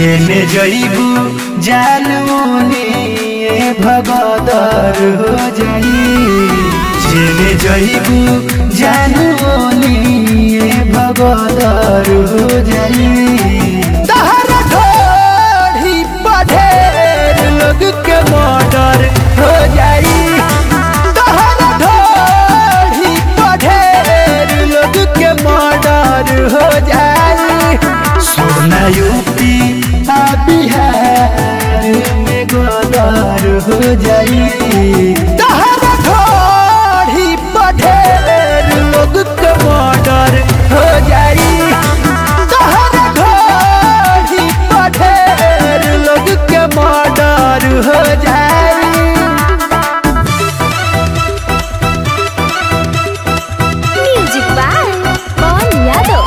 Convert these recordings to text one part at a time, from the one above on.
जेने जइबू जानमुनी ए भगदर हो जाई जेने जइबू जानमुनी ए भगदर हो जाई तहरा ढोढ़ी पढ़ेर लोग के मर्डर हो जाई तहरा ढोढ़ी पढ़ेर लोग के मर्डर हो जाई सोना यूपी आ बिहार में गदर हो जाई तहरा ढोढ़ी पढ़ेर लोग के मर्डर हो जाई तहरा ढोढ़ी पढ़ेर लोग के मर्डर हो जाई म्यूजिक बाय पवन यादव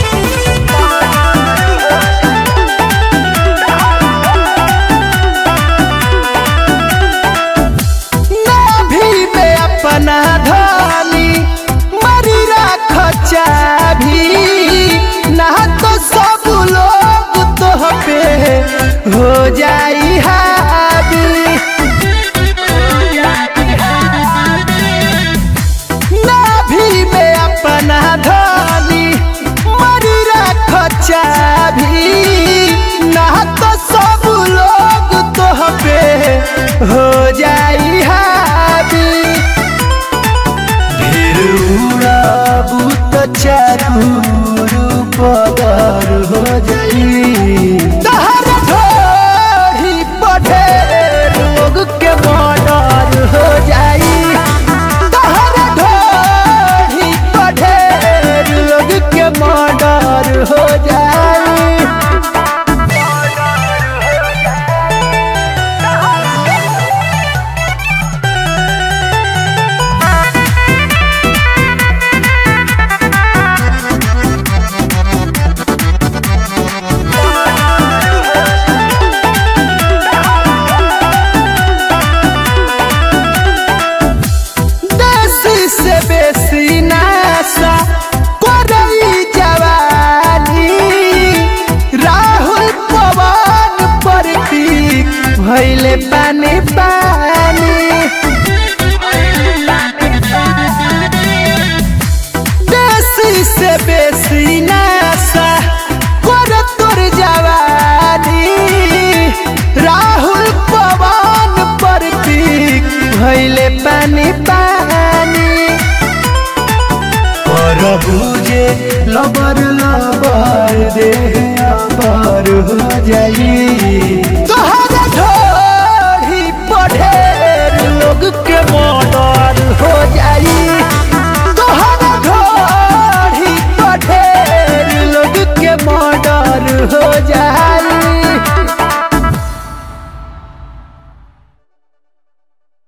नाभि में अपना धानी मरी राख चाभी ना तो सब लोग तो पे हो जाई हावी नाभि में अपना धानी मरी राख चाभी ना तो सब लोग तो पे हो जाई हावी ढेर उड़ाबू तो चारू पदर हो जाई तहर ढोढ़ी पढ़ेर लोग के मर्डर हो जाई तहर ढोढ़ी पढ़ेर लोग के मर्डर हो जाई देसी से बेसी नासा करई जवानी राहुल पवन प्रतीक भैले पानी पानी देसी से बेसी नासा कर तोर जवानी राहुल पवन प्रतीक भैले पानी पानी पर बुझे लबर लबर दे अबर हो जाई